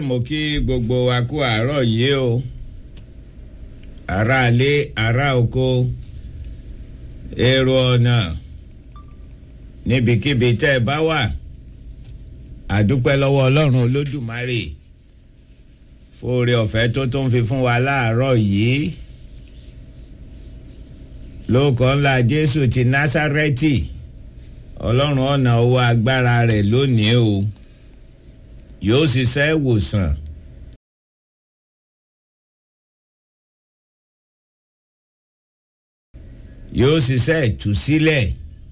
mo kí gbogbo wa kú àárọ̀ yìí o aráalé ará oko èrò ọ̀nà níbikíbi tẹ́ ẹ bá wà àdúpẹ́ lọ́wọ́ ọlọ́run olódùmarè fóore ọ̀fẹ́ tó tún fi fún wa láàárọ̀ yìí lóòkọ́ ńlá jésù ti násárẹ́tì ọlọ́run ọ̀nà owó agbára rẹ̀ lónìí o yóò ṣiṣẹ́ ìwòsàn. yóò ṣiṣẹ́ ìtúsílẹ̀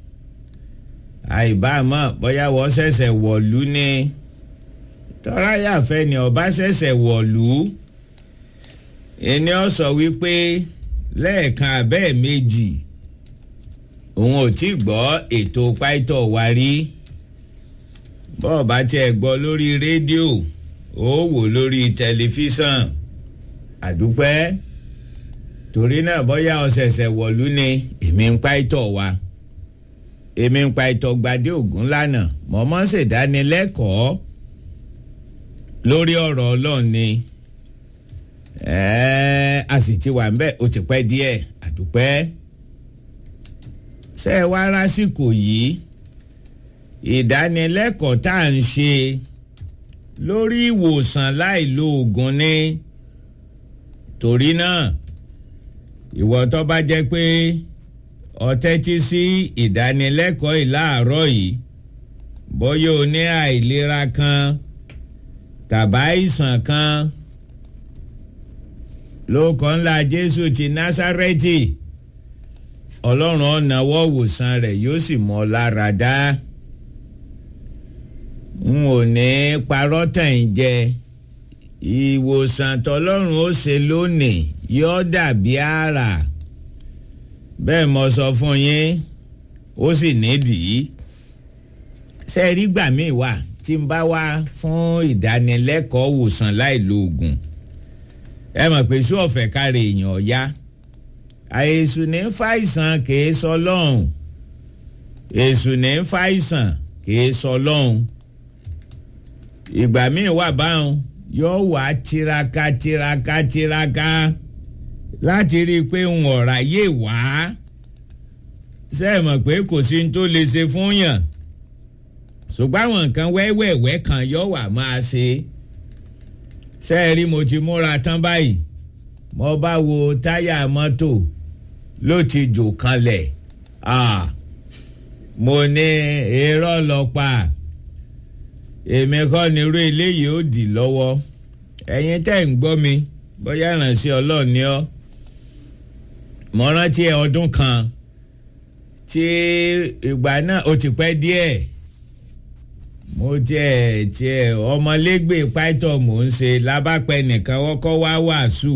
àìbámọ̀ bóyá wọ́n ṣẹ̀ṣẹ̀ wọ̀lú ni tọ́ráyàfẹ́ ni ọba ṣẹ̀ṣẹ̀ wọ̀lú ẹni ọ sọ wípé lẹ́ẹ̀kan abẹ́ẹ̀ méjì òun ò tí gbọ́ ètò pàìtọ́ wa rí bọ́ọ̀ bá tiẹ̀ gbọ́ lórí rédíò ó wò lórí tẹlifíṣàn àdúpẹ́ torí náà bóyá ọ̀sẹ̀sẹ̀ wọ̀lú ni èmi ń pàìtọ́ wa èmi ń pàìtọ́ gbadé ògún lánàá mọ̀mọ́ ṣèdánilẹ́kọ̀ọ́ lórí ọ̀rọ̀ ọlọ́run ni ẹ̀ẹ́ a sì ti wà ń bẹ̀ ó ti pẹ́ díẹ̀ àdúpẹ́ ṣé ẹ wá lásìkò yìí ìdánilẹ́kọ̀ọ́ tá à ń ṣe lórí ìwòsàn láì lo oògùn ni torí náà ìwọ tó bá jẹ́ pé ọ tẹ́tí sí ìdánilẹ́kọ̀ọ́ ìláàárọ̀ yìí bóyá o ní àìlera kan tàbá ìsàn kan lóòkọ́ ńlá jésù ti násárẹ́tì ọlọ́run ọ̀nàwọ́ wòsàn rẹ̀ yóò sì mọ́ lára dá n ò ní parọ́ tàn ń jẹ ìwòsàn tọlọ́run ó ṣe lónìí yóò dàbí àrà bẹ́ẹ̀ mo sọ fún yín ó sì nídìí ṣe rí gbà míì wà tí n bá wá fún ìdánilẹ́kọ̀ọ́ wòsàn láì lo oògùn ẹ mọ̀ pé sí ọ̀fẹ́ káre èèyàn ọ̀yá àìsùn ní fàìsàn kìí sọ lọ́hùn èsùn ní fàìsàn kìí sọ lọ́hùn ìgbà míì wà báwọn yóò wá tiraka tiraka tiraka láti rí i pé ń ọ̀rá yé wá ṣe é mọ̀ pé kò sí ní tó lè ṣe fún yàn ṣùgbọ́n àwọn nǹkan wẹ́wẹ́wẹ́ kan yóò wà máa ṣe ṣe é rí mo ti múra tán báyìí mo bá wo táyà mọ́tò ló ti jò kanlẹ̀ mo ní irọ́ lọ pa èmi kọ́ ni irú eléyìí ó dì lọ́wọ́ ẹ̀yin tẹ́ ń gbọ́ mi bóyá ìrànṣẹ́ ọlọ́run ni ọ́ mo rántí ọdún kan tí ìgbà náà ó ti pẹ́ díẹ̀ mo tiẹ̀ tiẹ̀ ọmọlégbè pító mò ń ṣe lábàpẹ́ nìkan wọ́kọ́ wá wàásù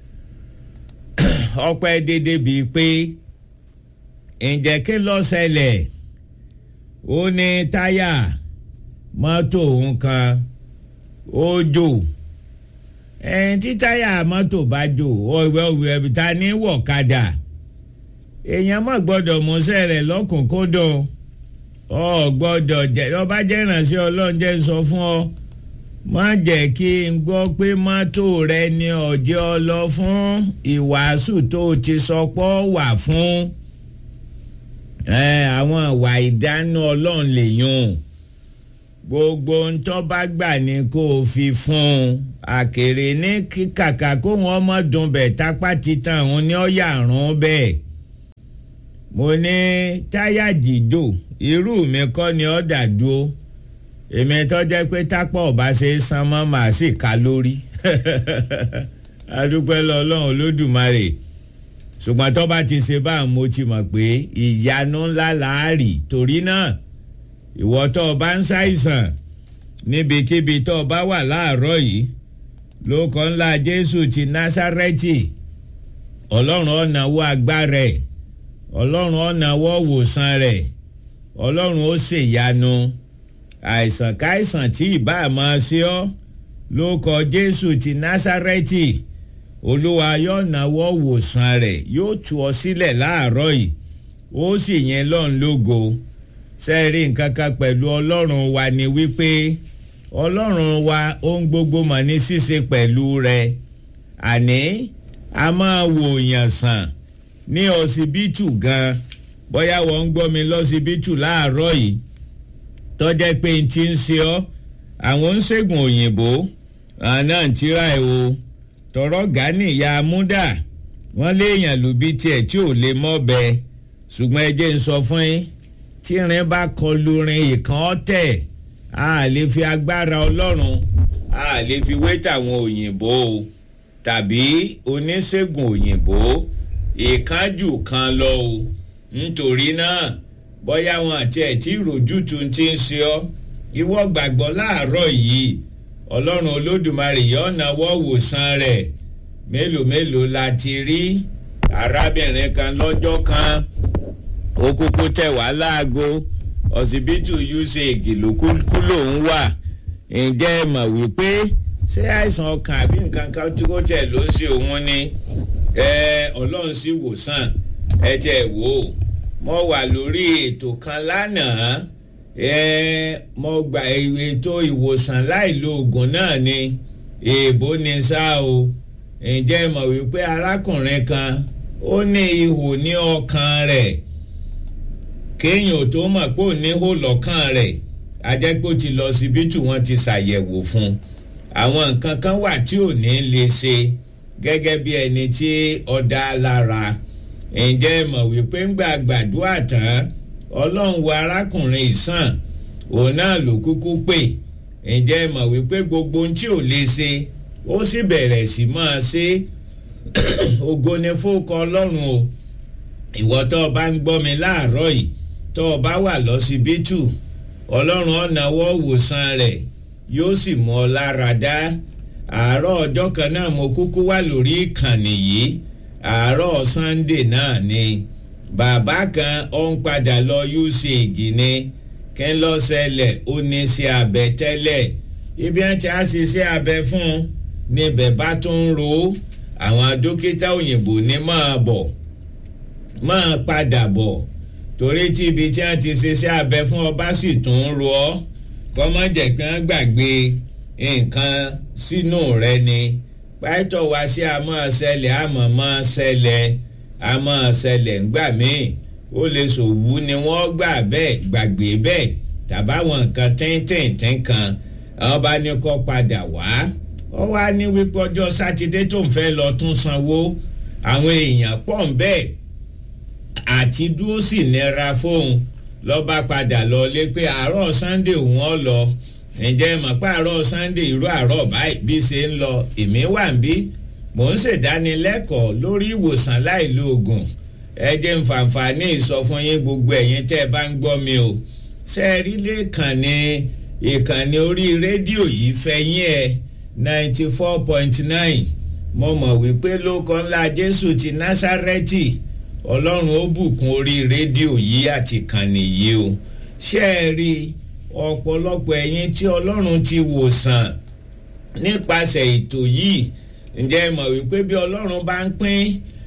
ọpẹ́ dédé bíi pé ǹjẹ́ kí ló ṣẹlẹ̀ ó ní táyà mọ́tò òun kan ó jò ẹ̀yìn tí táyà mọ́tò bá jò ọ̀wẹ́ ọ̀wẹ́ ẹ̀bí ta ní wọ̀kadà èèyàn mọ̀ gbọ́dọ̀ mọ́sẹ́ rẹ̀ lọ́kùnkúndùn ọ gbọ́dọ̀ jẹ́ ọba jẹ́ ìrànṣẹ́ ọlọ́run jẹ́ sọ fún ọ má jẹ́ kí n gbọ́ pé mọ́tò rẹ ni ọ̀jẹ́ ọ lọ fún ìwàásù tó ti sọ pọ́ wà fún àwọn ìwà ìdáná ọlọ́run lèyún gbogbo ntọ́ bá gbà ní kó o fi fún un àkèrè ní kàkà kó wọn mọ̀ dùn bẹ̀ tápá titan òun ní ọ̀yà rún bẹ́ẹ̀ mo ní táyà jíjò irú mi kọ́ ni ọ́ dà dúró èmi tó jẹ́ pé tápọ̀ ọba ṣe é san mọ́ màá sì ká lórí adúpẹ́ lọ ọlọ́run olódùmarè ṣùgbọ́n tó bá ti ṣe báà mo ti mọ̀ pé ìyanu ńlá làárì torí náà ìwọ tó o bá ń ṣàìsàn níbikíbi tó o bá wà láàárọ̀ yìí ló kọ́ ńlá jésù ti násárẹ́tì ọlọ́run ọ̀nàwó agbára ẹ̀ ọlọ́run ọ̀nàwó wòsàn rẹ̀ ọlọ́run ó ṣèyanu àìsàn káìsàn tí ìbá máa ṣe ọ́ ló kọ jésù ti násárẹ́tì olúwa yóò náwó wòsàn rẹ̀ yóò tú ọ sílẹ̀ láàárọ̀ yìí ó sì yẹn lọ́n lógo sẹ́ẹ̀rí nǹkan kan pẹ̀lú ọlọ́run wa ni wípé ọlọ́run wa ohun gbogbo mọ̀ ní ṣíṣe pẹ̀lú rẹ̀ àní a máa wò yàn sàn ní ọsibítù gan bóyá wọ́n ń gbọ́ mi lọ́sibítù láàárọ̀ yìí tọ́jẹ́ pé n ti ń ṣe ọ́ àwọn ń ṣègùn òyìnbó àná ń tíra ẹ̀ o tọrọ gani ìyá amúdà wọ́n léèyàn lùbí tiẹ̀ tí ò lè mọ́ bẹ́ẹ̀ ṣùgbọ́n ẹ jẹ́ ń sọ fún yín tí irin bá kọlu rin ìkan ọ̀tẹ̀ a lè fi agbára ọlọ́run a lè fi wé tàwọn òyìnbó o tàbí oníṣègùn òyìnbó ìkánjù kan lọ o nítorí náà bóyá wọn àti ẹ̀ tí ìròjútu ti ń ṣe ọ́ ìwọ gbàgbọ́ láàárọ̀ yìí ọlọ́run olódùmarè yóò náwó wòsàn rẹ̀ mélòó mélòó la ti rí arábìnrin kan lọ́jọ́ kan ó kúkú tẹ̀ wá láago ọsibítù usaid ló kú lòún wà ǹjẹ́ ẹ mọ̀ wípé ṣé àìsàn ọkàn àbí nǹkan kan tí kò tẹ̀ ló ń ṣe òun ni ọlọ́run sì wòsàn ẹ jẹ́ wò ó mo wà lórí ètò kan lánàá mo gba ètò ìwòsàn láìlo oògùn náà ni èèbó ni ṣá o ǹjẹ́ ẹ mọ̀ wípé arákùnrin kan ó ní ihò ní ọkàn rẹ̀ kéèyàn tó mọ̀ pé ò ní hó lọ́kàn rẹ̀ ajẹ́pọ̀ ti lọ síbítù wọn ti ṣàyẹ̀wò fún àwọn nǹkan kan wà tí ò ní lè ṣe gẹ́gẹ́ bí ẹni tí ọ̀dà lára ǹjẹ́ ẹ mọ̀ wípé ń gbà gbàdúrà tán ọlọ́run wo arákùnrin ìsàn òun náà ló kúkú pè ǹjẹ́ ẹ mọ̀ wípé gbogbo ohun tí ò lè ṣe ó sì bẹ̀rẹ̀ sí máa ṣe ògo ni fókọ ọlọ́run o ìwọ tó o bá ń gbọ́ mi láàárọ̀ yìí tó o bá wà lọ́sibítù ọlọ́run ọ̀nàwọ́ wòsàn rẹ̀ yóò sì mú ọ lára dá àárọ̀ ọjọ́ kan náà mo kúkú wà lórí ìkànnì yìí àárọ̀ sunday náà ni bàbá kan ó ń padà lọ ucg ni kí n lọ ṣẹlẹ̀ ó ní sí abẹ tẹ́lẹ̀ ibi ẹ̀ tí a ṣe sí abẹ fún un níbẹ̀ bá tún ń ro àwọn dókítà òyìnbó ní máa bọ̀ máa padà bọ̀ torí tí ibi tí wọ́n ti ṣe sí abẹ fún ọ bá sì tún ń ro ọ́ kọ́mọ́jẹ̀ kan gbàgbé nǹkan sínú rẹ ni pàtó wá sí àmọ́ ṣẹlẹ̀ àmọ́ mọ́ ṣẹlẹ̀ àmọ́ ṣẹlẹ̀ ńgbà míì ó lè ṣòwú ni wọ́n gbà bẹ́ẹ̀ gbàgbé bẹ́ẹ̀ tàbáwọn nǹkan tíntìntín kan àwọn bá ní kó padà wá ó wá ní wípé ọjọ́ sátidé tó ń fẹ́ lọ tún sanwó àwọn èèyàn pọ̀ ń bẹ́ẹ̀ àti dúró sì nira fóun lọ́ba padà lọ lé pé àárọ̀ sunday òun ọ̀ lọ ǹjẹ́ mọ̀ pé àárọ̀ sunday irú àárọ̀ báyìí bí ṣe ń lọ èmi wà ń bí mò ń ṣèdánilẹ́kọ̀ọ́ lórí ìwòsàn láìlo oògùn ẹ jẹ́ ń fàǹfààní ìsọfún yín gbogbo ẹ̀yin tẹ́ ẹ bá ń gbọ́ mi o ṣe é rí lẹ́ẹ̀kànnì ìkànnì orí rédíò yìí fẹ́yìn ẹ̀ ninety four point nine mo mọ̀ wípé lóko ńlá jésù ti násárẹ́tì ọlọ́run ó bùkún orí rédíò yìí àti kànnì yìí o ṣé ẹ rí ọ̀pọ̀lọpọ̀ ẹ̀yin tí ọlọ́run ti wòsàn nípasẹ̀ ètò yìí ǹjẹ́ ẹ mọ̀ wípé bí ọlọ́run bá ń pín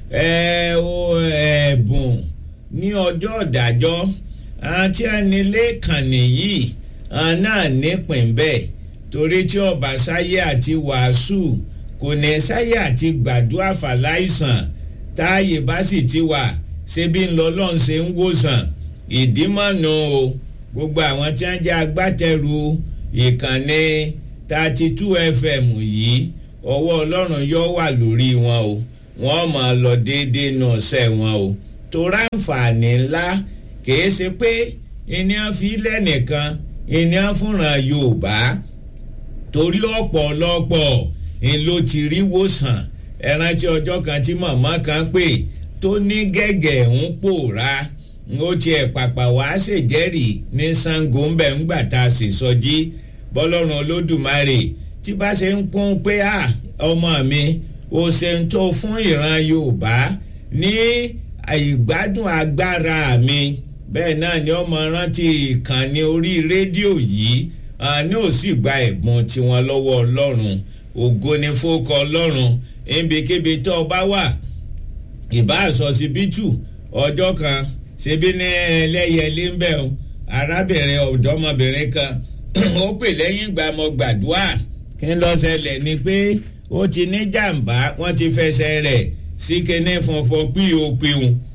ẹ̀bùn ní ọjọ́ ìdájọ́ àti ẹnilé kànnì yìí náà nípìn bẹ́ẹ̀ torí tí ọba sáyé àti wàásù kò ní sáyé àti gbàdúrà fàláìsàn táàyè bá sì ti wà ṣebí ńlọlọ́run ṣe ń wòsàn ìdímọ̀nù o gbogbo àwọn tí wọ́n jẹ́ agbátẹrù ìkànnì thirty two fm yìí ọwọ́ ọlọ́run yóò wà lórí wọn o wọ́n máa lọ déédéé náà ṣẹ́ wọn o tó ráǹfààní ńlá kìí ṣe pé ènìyàn fi lẹ́nìkan ènìyàn fúnra yorùbá torí ọ̀pọ̀lọpọ̀ ń ló ti rí wòsàn ẹrántí ọjọ́ kan tí màmá kan pè tó ní gẹ́gẹ́ ń pòórá ó tiẹ̀ pàpà wá ṣèjẹ́rìí ní sango ńbẹ̀ ńgbà tá a sì sọjí bọ́lọ́run olódùmarè tí bá ṣe ń kún pé à ọmọ mi ò ṣe ń tó fún ìran yorùbá ní ìgbádùn agbára mi bẹ́ẹ̀ náà ni ọmọ rántí ìkànnì orí rédíò yìí ní ò sì gba ẹ̀bùn tiwọn lọ́wọ́ ọlọ́run ògo ni fókọ ọlọ́run níbikíbi tó o bá wà ìbá àsọsibítù ọjọ́ kan ṣebí ní ẹlẹ́yẹlé ń bẹ̀ o arábìnrin ọ̀dọ́mọbìnrin kan ó pè lẹ́yìn ìgbà mo gbàdúrà kí n lọ ṣẹlẹ̀ ni pé ó ti ní jàǹbá wọ́n ti fẹsẹ̀ rẹ̀ sí kíní funfun pop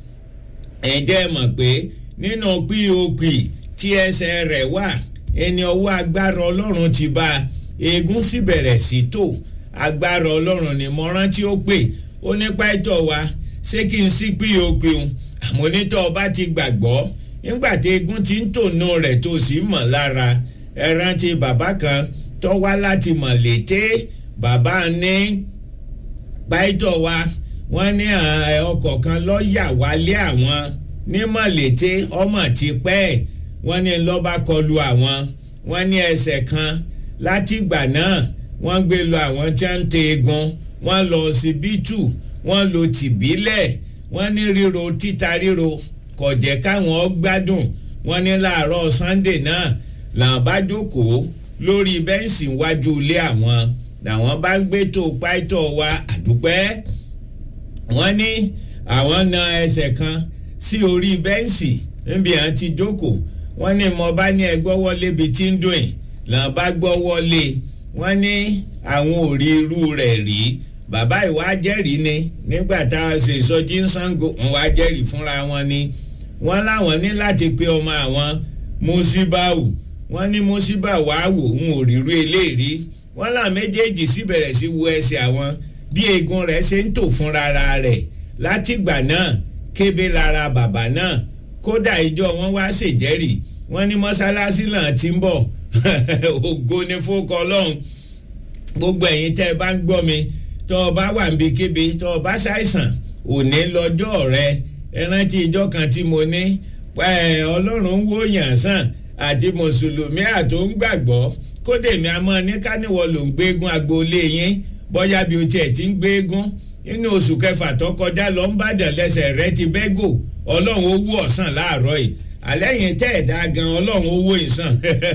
ẹ̀ jẹ́ mọ̀ pé nínú pop tí ẹsẹ̀ rẹ̀ wà ẹni ọwọ́ agbára ọlọ́run ti bá eegun sì bẹ̀rẹ̀ sí tò agbára ọlọ́run ni mo rántí ó pè ó nípa ẹ̀tọ́ wa ṣé kí n sí pop àmọ́ onítọ̀ ọba ti gbàgbọ́ nígbà tí eegun ti ń tònú rẹ̀ tó sì mọ̀ lára ẹ rántí bàbá kan tó wá láti mọ̀ létí bàbá ní pàìtọ̀ wa wọ́n ní ọkọ̀ kan lọ́ọ́ yà wálé àwọn ní mọ̀lété ọmọ ti pẹ́ ẹ̀ wọ́n ní lọ́ba kọlu àwọn wọ́n ní ẹsẹ̀ kan látìgbà náà wọ́n gbé lọ àwọn tí wọ́n ń te egun wọ́n lọ síbítù wọ́n lo tìbílẹ̀ wọ́n ní ríro títa ríro kò jẹ́ káwọn gbádùn wọ́n ní láàárọ̀ sunday náà làwọn bá jókòó lórí bẹ́ǹsì iwájú ilé àwọn làwọn bá ń gbé tó páìtọ̀ wa àdúpẹ́ wọ́n ní àwọn na ẹsẹ̀ kan sí orí bẹ́ǹsì níbi à ń ti jókòó wọ́n ní mo bá ní ẹgbọ́ wọlé bíi tí ń dùn ẹ̀ làwọn bá gbọ́ wọlé wọ́n ní àwọn ò rí irú rẹ̀ rí bàbá ìwà jẹ́rìí ni nígbà tá a ṣe ìsọjí ń sango wọn wá jẹ́rìí fúnra wọn ni wọ́n láwọn ní láti pe ọmọ àwọn mùsíbáwù wọ́n ní mùsíbáwù wá wò ń ò rírú eléèrí wọ́n là méjèèjì sì bẹ̀rẹ̀ sí wo ẹsẹ̀ àwọn bí eegun rẹ̀ ṣe ń tò fúnra rẹ̀ látìgbà náà kébé lára bàbá náà kódà ìjọ wọn wá ṣèjẹ́rìí wọ́n ní mọ́sálásí náà ti ń bọ̀ ògo ni fókọ ọlọ́run gbogbo ẹ̀yin tẹ́ ẹ bá ń gbọ́ mi tọ́ ọ bá wà níbi kébi tọ́ ọ bá ṣàìsàn òní lọ́jọ́ rẹ ẹ rántí ìjọ kan tí mo ní ọlọ́run ń wò yàn sàn àti mùsùlùmí àtò ń gbàgbọ́ kódé mi àmọ́ ní káníwọ̀ ló ń gbégun agboolé yín bóyá bí o tiẹ̀ ti ń gbégun nínú oṣù kẹfà tó kọjá lọ ń bàdàn lẹ́sẹ̀ rẹ ti bẹ́gò ọlọ́run owó ọ̀sán láàárọ̀ yìí àlẹ́yìn tẹ́ ẹ̀dá gan ọlọ́run owó ìsàn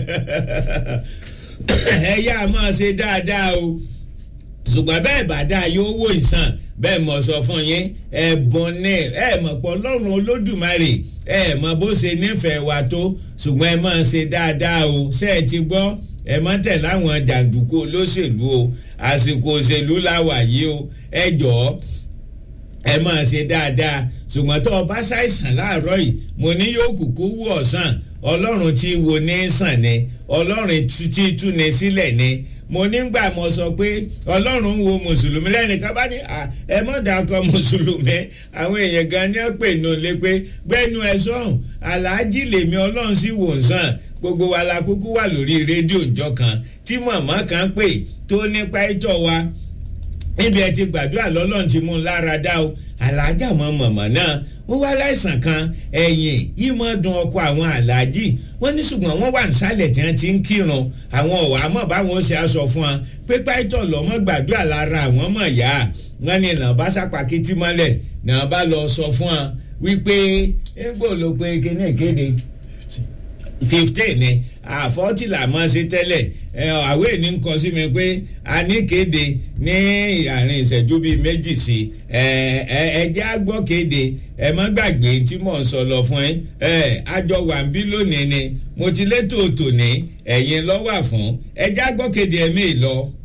ẹ yá máa ṣe dáadáa o ṣùgbọ́n bẹ́ẹ̀ bá dáa yóò wó ìsàn bẹ́ẹ̀ mọ̀ sọ fún yín ẹ̀bùn ní ẹ̀ mọ̀ pọ̀ ọlọ́run olódùmarè ẹ̀ mọ̀ bó ṣe nífẹ̀ẹ́ wa tó ṣùgbọ́n ẹ máa ṣe dáadáa o ṣé ẹ ti gbọ́ ẹ mọ̀ tẹ̀ láwọn jàǹdùkú olóṣèlú o àsìkò òṣèlú láwà yìí o ẹ jọ̀ọ́ ẹ máa ṣe dáadáa ṣùgbọ́n tó o bá ṣàìsàn láàárọ̀ yìí mo ní yóò kúkú wú ọ̀sán ọlọ́run tí wo ní sàn ni ọlọ́run tí tú ni sílẹ̀ ni mo nígbà mo sọ pé ọlọ́run wo mùsùlùmí lẹ́nìkan bá ní ẹ mọ̀ dàkọ mùsùlùmí àwọn èèyàn gan ni ó pè nù lé pé gbẹ́nu ẹ sọ̀hún aláàjì lèmi ọlọ́run sì wò sàn gbogbo wa la kúkú wà lórí rédíò ìjọ kan tí màmá kan pè tó nípa ìtọ̀ wa níbi ẹ ti gbàdúrà lọ́lọ́run ti mú un lára dá o aláàjà mọ mọ̀mọ́ náà wọ́n wá láìsàn kan ẹ̀yìn yìí mọ́ dun ọkọ̀ àwọn aláàjì wọ́n ní ṣùgbọ́n wọ́n wà nísàlẹ̀ tí wọ́n ti ń kírun àwọn ọ̀wà mọ̀ báwọn ṣe aṣọ fún wọn pé páìtọ̀ lọ́mọ gbàdúrà lára àwọn mọ̀ yá wọ́n ní ìlànà bá sápàkìtì mọ́lẹ̀ náà bá lọ sọ fún wọn wípé égbò ló pé kíní ìkéde fifteen ni àfọ́tì là mọ́ sí tẹ́lẹ̀ àwé ní ń kọ sí mi pé a ní kéde ní àárín ìṣẹ́jú bíi méjì sí ẹjẹ́ àgbọ̀ kéde ẹ má gbàgbé tí mò ń sọ lọ fún ẹ àjọ wà ń bí lónìí ni mo ti létò tòní ẹ̀yin lọ́wọ́ fún ẹjẹ́ àgbọ̀ kéde ẹ̀mí lọ